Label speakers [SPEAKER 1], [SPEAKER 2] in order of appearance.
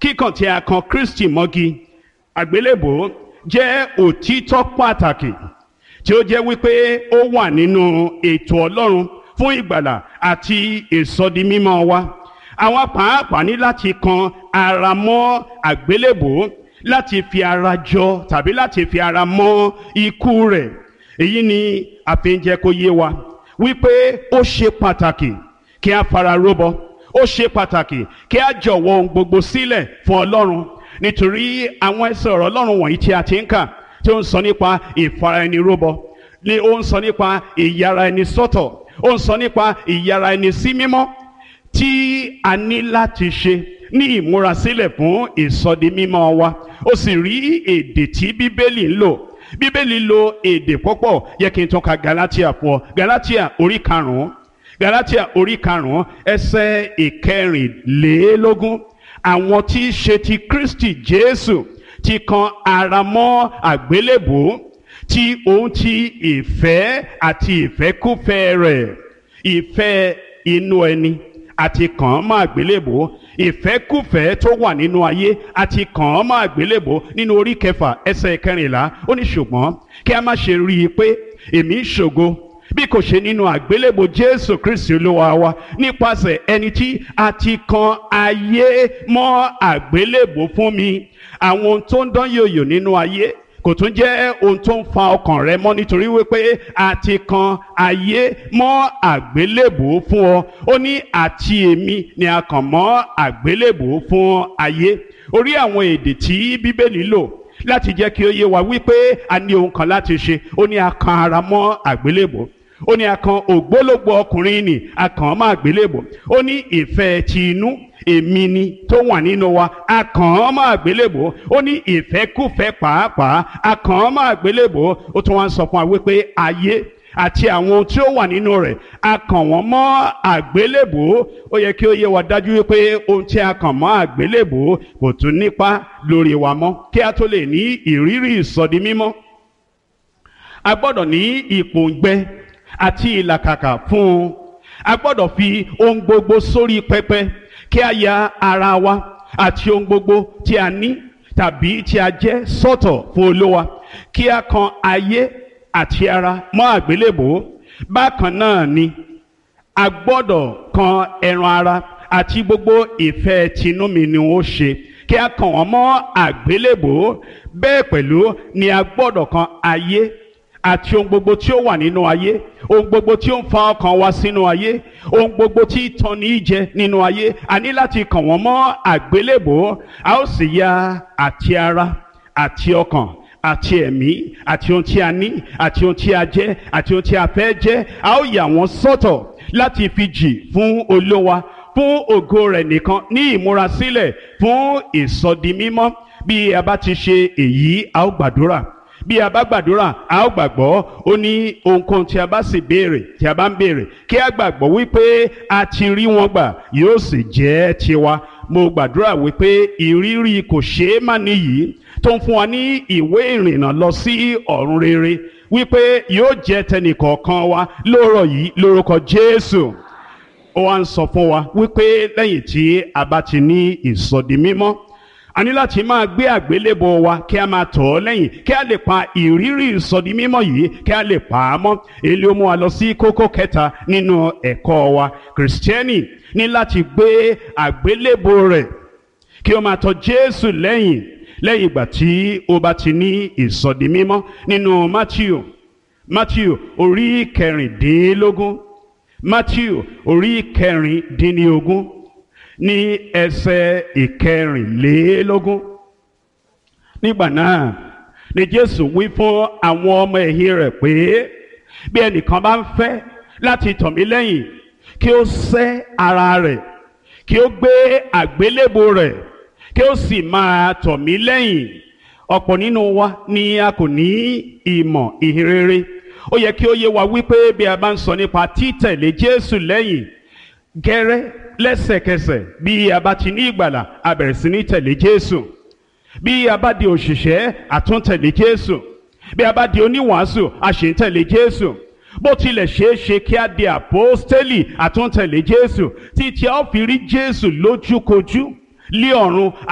[SPEAKER 1] kíkàn tí a kan Kristi mọ́gi àgbélébò jẹ́ òtítọ́ pàtàkì tí ó jẹ́ wípé ó wà nínú ètò Ọlọ́run fún ìgbàlà àti ìsọdimímọ́ wa àwa pàápàá ní láti kan ara mọ́ àgbélébò láti fi ara jọ tàbí láti fi ara mọ́ ikú rẹ̀ èyí ni a fi ń jẹ́ kó yé wa wípé ó ṣe pàtàkì kí a fara róbọ ó ṣe pàtàkì kí a jọ̀wọ́ ohun gbogbo sílẹ̀ fún Ọlọ́run nítorí àwọn ẹsẹ̀ ọ̀rọ̀ Ọlọ́run wọ̀nyí tí a ti ń kà tí ó ń sọ nípa ìfara ẹni róbọ ni ó ń sọ nípa ìyára ẹni sọ́tọ̀ ó ń sọ nípa ìyára ẹni sí mímọ́ tí a ní láti ṣe ní ìmúrasílẹ̀ fún ìsọdimímọ́ wa ó sì rí èdè tí Bíbélì ń lò Bíbélì lo èdè púpọ̀ yẹ kí n tún ka Galatia fún ọ Galatia orí karùn-ún Galatia orí karùn-ún ẹsẹ̀ ìkẹrìnlélógún àwọn tí í ṣe ti Kristi Jésù ti kan ara mọ́ àgbélébùú tí òun ti ìfẹ́ àti ìfẹ́kúfẹ́ rẹ̀ ìfẹ́ inú ẹni àti kàn án mọ́ àgbélébùú ìfẹ́kúfẹ́ tó wà nínú ayé àti kàn án mọ́ àgbélébùú nínú orí kẹfà ẹsẹ̀ kẹrìnlá ó ní ṣùgbọ́n kí a má ṣe rí i pé èmi ń ṣògo bí kò ṣe nínú àgbélébùú Jésù Kristi Olúwa wa nípasẹ̀ ẹni tí a ti kan ayé mọ́ àgbélébùú fún mi àwọn ohun tó ń dán yòyò nínú ayé kò tún jẹ́ ohun tó ń fa ọkàn rẹ mọ́ nítorí wípé a ti kan ayé mọ́ àgbélébùú fún ọ ó ní àti èmi ni a kàn mọ́ àgbélébùú fún ayé orí àwọn èdè tí bíbélì lò láti jẹ́ kí ó yé wa wípé a ní ohun kan láti ṣe ó ní a kan ara mọ́ àgbélébùú ó ní a kan ògbólógbò ọkùnrin nì a kàn mọ́ àgbélébùú ó ní ìfẹ́ ti inú èmi ni tó wà nínú wa a kàn án mọ́ àgbélébò ó ní ìfẹ́kùfẹ́ pàápàá a kàn án mọ́ àgbélébò ó tún wá ń sọ fún wa wípé ayé àti àwọn ohun tí ó wà nínú rẹ̀ a kàn wọ́n mọ́ àgbélébò ó yẹ kí ó yé wa dájú wípé ohun tí a kàn mọ́ àgbélébò kò tún nípa lórí wa mọ́ kí a tó lè ní ìrírí ìsọdi mímọ́ a gbọ́dọ̀ ní ìpòǹgbẹ àti ìlàkàkà fún un a gbọ́dọ̀ fi ohun gbogbo sórí pẹpẹ kí a ya ara wa àti ohun gbogbo tí a ní tàbí tí a jẹ́ sọ́tọ̀ fún Olúwa kí a kan ayé àti ara mọ́ àgbélébò bákan náà ni a gbọ́dọ̀ kan ẹran ara àti gbogbo ìfẹ́ tinú mi ni ó ṣe kí a kàn wọ́n mọ́ àgbélébò bẹ́ẹ̀ pẹ̀lú ni a gbọ́dọ̀ kan ayé àti ohun gbogbo tí ó wà nínú ayé ohun gbogbo tí ó ń fa ọkàn wa sínú ayé ohun gbogbo tí tàn ní jẹ nínú ayé a ní láti kàn wọ́n mọ́ àgbélébò a ó sì ya àti ara àti ọkàn àti ẹ̀mí àti ohun tí a ní àti ohun tí a jẹ́ àti ohun tí a fẹ́ jẹ́ a ó yà wọ́n sọ́tọ̀ láti fi jì fún Olúwa fún ògo rẹ̀ nìkan ní ìmúrasílẹ̀ fún ìsọdimímọ́ bí a bá ti ṣe èyí a ó gbàdúrà bí a bá gbàdúrà a ó gbàgbọ́ ó ní ohunkóhun tí a bá sì béèrè tí a bá ń béèrè kí a gbàgbọ́ wípé a ti rí wọn gbà yóò sì jẹ́ tiwa mo gbàdúrà wípé ìrírí kò ṣeé má níyì tó ń fún wa ní ìwé ìrìnnà lọ sí ọ̀run rere wípé yóò jẹ́ tẹnìkọ̀ọ̀kan wa lóòrọ̀ yìí lórúkọ Jésù ó wá ń sọ fún wa wípé lẹ́yìn tí a bá ti ní ìsọdi mímọ́ a ní láti máa gbé àgbélébọ wa kí a máa tọ̀ ọ́ lẹ́yìn kí a lè pa ìrírí ìsọdi mímọ́ yìí kí a lè pa á mọ́ èlé ó mú wa lọ sí kókó kẹta nínú ẹ̀kọ́ wa kìrìsìtẹ́nì ní láti gbé àgbélébọ rẹ̀ kí ó máa tọ̀ Jésù lẹ́yìn lẹ́yìn ìgbà tí ó bá ti ní ìsọdi mímọ́ nínú Matthew Matthew orí kẹrìndínlógún Matthew orí kẹrìndínlógún ní ẹsẹ̀ ìkẹrìnlélógún nígbà náà ni Jésù wí fún àwọn ọmọ ẹ̀yìn rẹ̀ pé bí ẹnìkan bá ń fẹ́ láti tọ̀ mí lẹ́yìn kí ó sẹ́ ara rẹ̀ kí ó gbé àgbélébò rẹ̀ kí ó sì máa tọ̀ mí lẹ́yìn ọ̀pọ̀ nínú wa ni a kò ní ìmọ̀ ìhìnrere ó yẹ kí ó yé wa wípé bí a bá ń sọ nípa títẹ̀lé Jésù lẹ́yìn gẹ́rẹ́ lẹ́sẹ̀kẹsẹ̀ bí a bá ti ní ìgbàlà a bẹ̀rẹ̀ sí ní tẹ̀lé Jésù bí a bá di òṣìṣẹ́ a tún tẹ̀lé Jésù bí a bá di oníwàásù a ṣì ń tẹ̀lé Jésù bó tilẹ̀ ṣeé ṣe kí a di àpọ́stélì a tún tẹ̀lé Jésù títí a ó fi rí Jésù lójúkojú lé ọ̀run